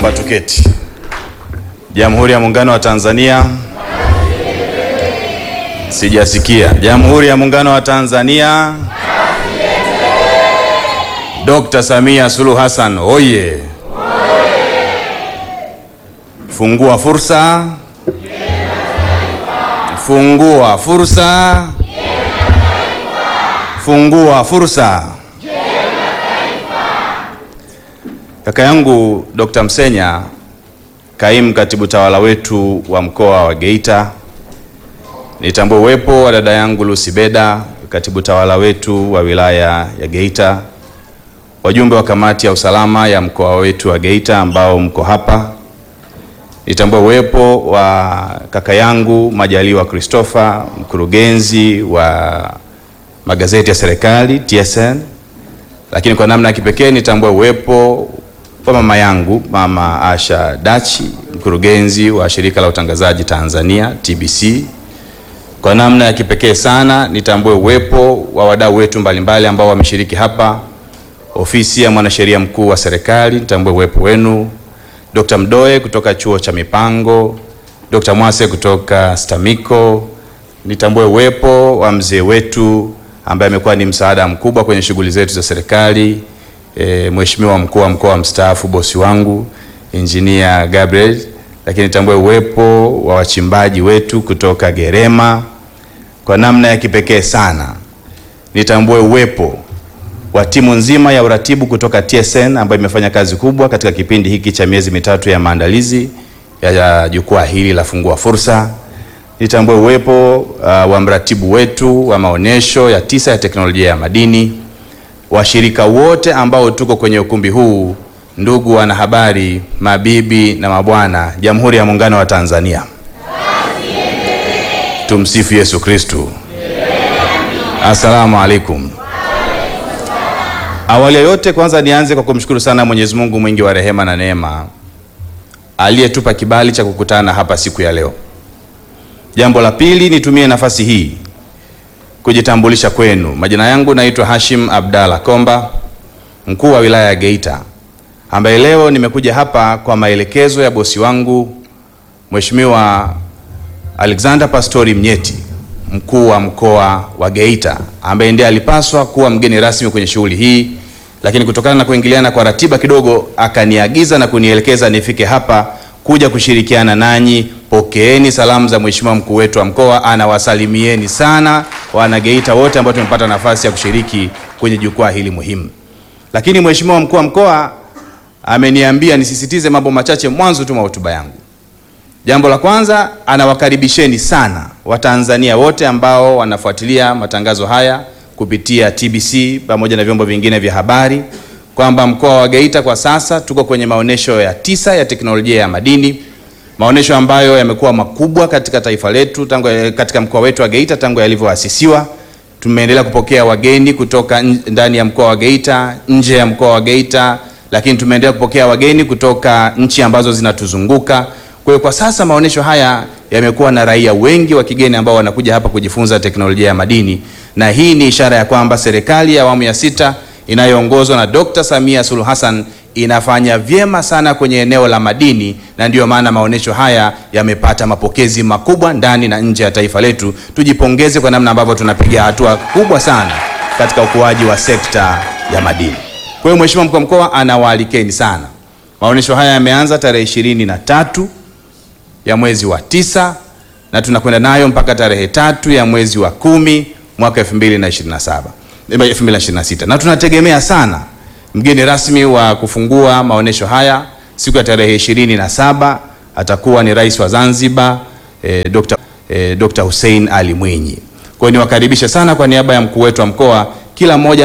Naomba tuketi. Jamhuri ya Muungano wa Tanzania. Sijasikia. Jamhuri ya Muungano wa Tanzania. Dr. Samia Suluhu Hassan oye! Fungua fursa, fungua fursa, fungua fursa. Kaka yangu Dr. Msenya, kaimu katibu tawala wetu wa mkoa wa Geita, nitambue uwepo wa dada yangu Lucy Beda, katibu tawala wetu wa wilaya ya Geita, wajumbe wa kamati ya usalama ya mkoa wetu wa Geita ambao mko hapa, nitambue uwepo wa kaka yangu Majaliwa Christopher, mkurugenzi wa magazeti ya serikali TSN, lakini kwa namna ya kipekee nitambue uwepo wa mama yangu mama Asha Dachi, mkurugenzi wa shirika la utangazaji Tanzania TBC. Kwa namna ya kipekee sana nitambue uwepo wa wadau wetu mbalimbali ambao wameshiriki hapa, ofisi ya mwanasheria mkuu wa serikali, nitambue uwepo wenu, Dr. Mdoe kutoka chuo cha mipango, Dr. Mwase kutoka Stamiko, nitambue uwepo wa mzee wetu ambaye amekuwa ni msaada mkubwa kwenye shughuli zetu za serikali e, Mheshimiwa mkuu wa mkoa mstaafu, bosi wangu Engineer Gabriel, lakini nitambue uwepo wa wachimbaji wetu kutoka Gerema. Kwa namna ya kipekee sana nitambue uwepo wa timu nzima ya uratibu kutoka TSN ambayo imefanya kazi kubwa katika kipindi hiki cha miezi mitatu ya maandalizi ya jukwaa hili la Fungua Fursa. Nitambue uwepo uh, wa mratibu wetu wa maonyesho ya tisa ya teknolojia ya madini, washirika wote ambao tuko kwenye ukumbi huu, ndugu wanahabari, mabibi na mabwana, Jamhuri ya Muungano wa Tanzania. Tumsifu Yesu Kristu. Assalamu alaikum. Awali ya yote, kwanza nianze kwa kumshukuru sana Mwenyezi Mungu mwingi wa rehema na neema aliyetupa kibali cha kukutana hapa siku ya leo. Jambo la pili, nitumie nafasi hii kujitambulisha kwenu. Majina yangu naitwa Hashim Abdalla Komba, mkuu wa wilaya ya Geita, ambaye leo nimekuja hapa kwa maelekezo ya bosi wangu Mheshimiwa Alexander Pastori Mnyeti, mkuu wa mkoa wa Geita, ambaye ndiye alipaswa kuwa mgeni rasmi kwenye shughuli hii, lakini kutokana na kuingiliana kwa ratiba kidogo akaniagiza na kunielekeza nifike hapa kuja kushirikiana nanyi. Pokeeni salamu za mheshimiwa mkuu wetu wa mkoa, anawasalimieni sana wana Geita wote ambao tumepata nafasi ya kushiriki kwenye jukwaa hili muhimu. Lakini mheshimiwa mkuu wa mkoa ameniambia nisisitize mambo machache mwanzo tu mwa hotuba yangu. Jambo la kwanza, anawakaribisheni sana Watanzania wote ambao wanafuatilia matangazo haya kupitia TBC pamoja na vyombo vingine vya habari kwamba mkoa wa Geita kwa sasa tuko kwenye maonesho ya tisa ya teknolojia ya madini, maonesho ambayo yamekuwa makubwa katika taifa letu tangu katika mkoa wetu wa Geita tangu yalivyoasisiwa. Tumeendelea kupokea wageni kutoka ndani ya mkoa wa Geita, nje ya mkoa wa Geita, lakini tumeendelea kupokea wageni kutoka nchi ambazo zinatuzunguka. Kwa hiyo kwa sasa maonesho haya yamekuwa na raia wengi wa kigeni ambao wanakuja hapa kujifunza teknolojia ya madini, na hii ni ishara ya kwamba serikali ya awamu ya sita inayoongozwa na Dr. Samia Suluhu Hassan inafanya vyema sana kwenye eneo la madini, na ndiyo maana maonesho haya yamepata mapokezi makubwa ndani na nje ya taifa letu. Tujipongeze kwa namna ambavyo tunapiga hatua kubwa sana katika ukuaji wa sekta ya madini. Kwa hiyo Mheshimiwa mkuu wa mkoa anawaalikeni sana. Maonesho haya yameanza tarehe ishirini na tatu ya mwezi wa tisa na tunakwenda nayo mpaka tarehe tatu ya mwezi wa kumi mwaka 2027 2026 na tunategemea sana mgeni rasmi wa kufungua maonesho haya siku ya tarehe ishirini na saba atakuwa ni Rais wa Zanzibar eh, Dr. eh, Dr. Hussein Ali Mwinyi. Kwa hiyo niwakaribishe sana kwa niaba ya mkuu wetu wa mkoa, kila mmoja